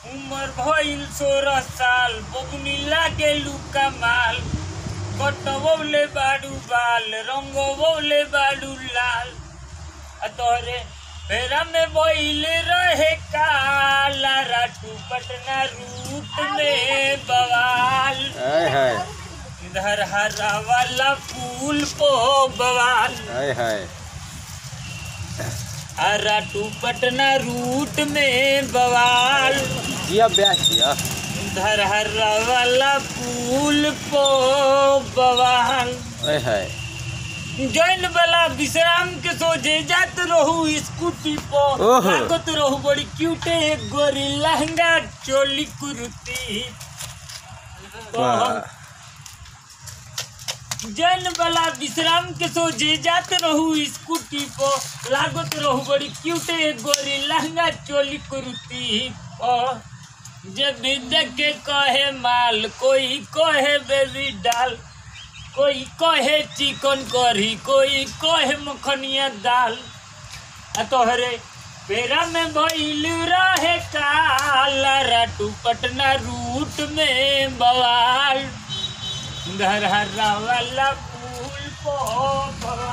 उमर भइल सोलह साल बबुनी लागे लुका माल कटवले बाडू बाल रंगवले बाडू लाल आ तोहरे फेरा में बइल रहे काला राटू पटना रूट में बवाल हाय हाय इधर हरा वाला फूल पो बवाल हाय हाय हरा टू पटना रूट में बवाल जिया ब्यास जिया इधर हरा वाला फूल पो बवाल हाय हाय जैन वाला विश्राम के सोचे जात रहू स्कूटी पो ओहो। लागत रहू बड़ी क्यूटे एक गोरी लहंगा चोली कुर्ती वाह जैन वाला विश्राम के सोचे जात रहू स्कूटी पो लागत रहू बड़ी क्यूटे एक गोरी लहंगा चोली कुर्ती पो जब भी देखे कहे माल कोई कहे बेबी डाल कोई कहे चिकन करी कोई कहे मखनिया दाल आ तोहरे पेरा में भइल रहे काला राटू पटना रूट में बवाल घर हरा वाला फूल पो